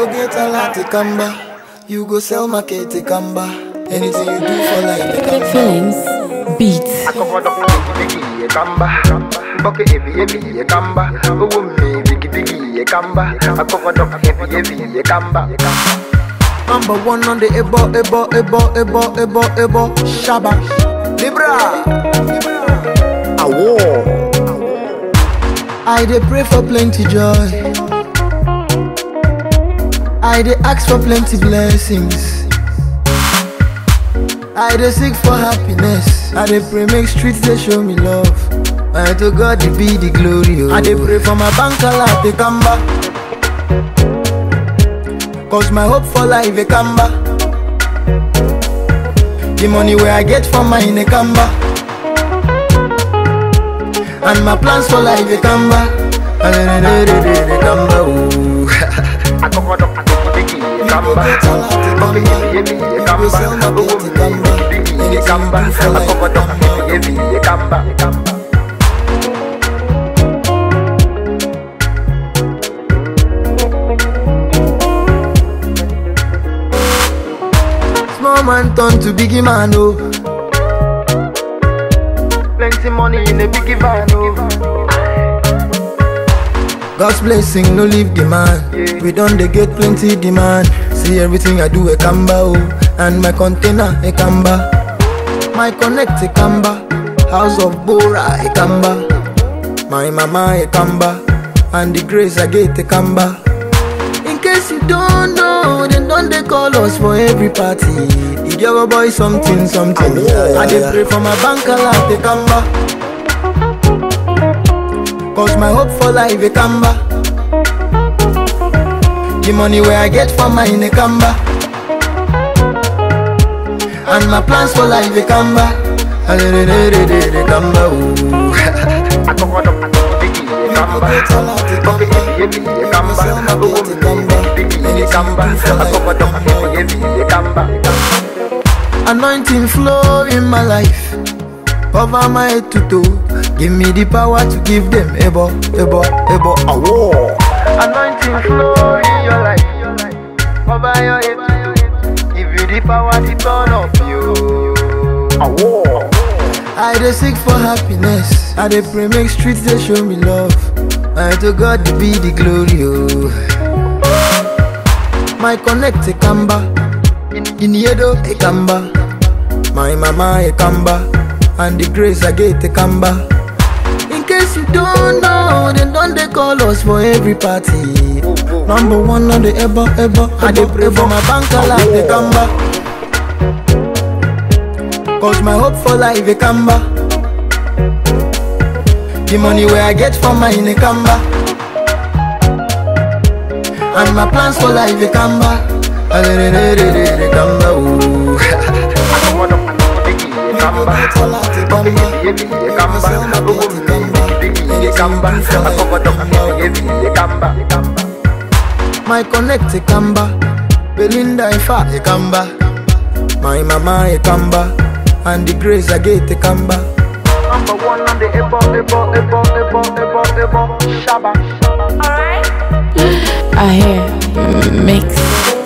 get a lot to kamba. You go sell market to kamba. Anything you do for life, they kamba. Feelings, beats. akɔkɔdɔ bigi bigi yɛ kamba bɔkɛ ebi ebi yɛ kamba owó mi bigi bigi yɛ kamba akɔkɔdɔ ebi ebi yɛ kamba. Number one on the ebo, ebo, ebo, ebo, ebo, ebo, shaba. Libra. Awo. I dey pray for plenty joy. I dey ask for plenty blessings. I dey seek for happiness. I dey pray make streets dey show me love. And to God dey be the glory. Oh. I dey pray for my bank alert dey come back. Cause my hope for life dey come back. The money where I get from mine dey come back. And my plans for life they come back. They come back. ooh. akɔkɔdɔ bigi bigi yɛ kamba bɔkɛ ebi ebi yɛ kamba owó mi bigi bigi yɛ kamba akɔkɔdɔ ebi ebi yɛ kamba. Small man turn to biggie man, oh. plenty money in a biggie van o. God's blessing no leave the man. We done they get plenty demand. See everything I do a kamba, oh. And my container a kamba. My connect a kamba. House of Bora a kamba. My mama a kamba. And the grace I get a kamba. In case you don't know, then don't they call us for every party. If your boy something, something. I dey pray for my bank alert, they come back. Cause my hope for life, they come back. The money where I get from mine, they come back. And my plans for life, they come back. They, they, they, they, they come back. ooh. akɔkɔdɔ bigi yɛ kamba bɔkɛ ebi ebi yɛ kamba owó mi bigi bigi yɛ kamba akɔkɔdɔ ebi ebi yɛ kamba. Anointing flow in my life. Cover my head to toe. Give me the power to give them ebo, ebo, ebo, awo. Anointing flow in your life. Cover your head. Give you the power to turn up you. Awo. I dey seek for happiness. I dey pray make streets they show me love. And to God be the glory. Oh. My connect a kamba. In Yedo a kamba. My mama a kamba. And the grace I get a kamba. In case you don't know, then don't they call us for every party. Number one on the ebo ebo. I dey pray for my bank alert they kamba. Cause my hope for life they kamba. The money where I get from mine they kamba. And my plans for life they kamba. They, they, they, they, they kamba. ooh. Akɔkɔdɔ bigi yɛ kamba. Bɔkɛ ebi ebi yɛ kamba. Owó mi bigi bigi yɛ kamba. Akɔkɔdɔ ebi ebi yɛ kamba. My connect a kamba. Belinda Ifa a kamba. My mama a kamba. And the grace I get a kamba. Number one on the ebo ebo ebo ebo ebo ebo shaba. I hear mix.